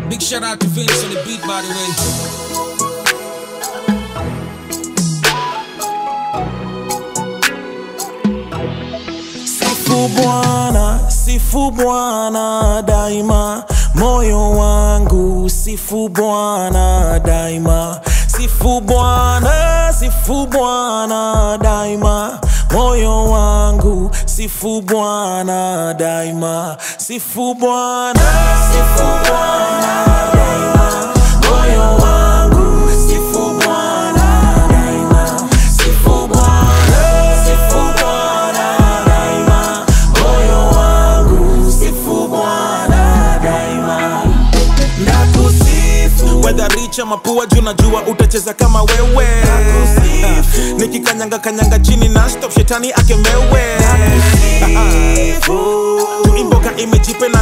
Big shout out to Vince on the beat, by the way. Sifu Bwana, sifu Bwana daima, moyo wangu sifu Bwana daima, sifu Bwana, sifu Bwana daima, moyo wangu sifu Bwana daima, sifu Bwana, sifu Bwana daima, moyo wangu sifu Bwana daima, sifu Bwana, sifu Bwana daima, moyo wangu sifu Bwana daima, nakusifu Whether rich ama poor juu najua utacheza kama wewe Nakusifu. nikikanyanga kanyanga chini na stop shetani akemewe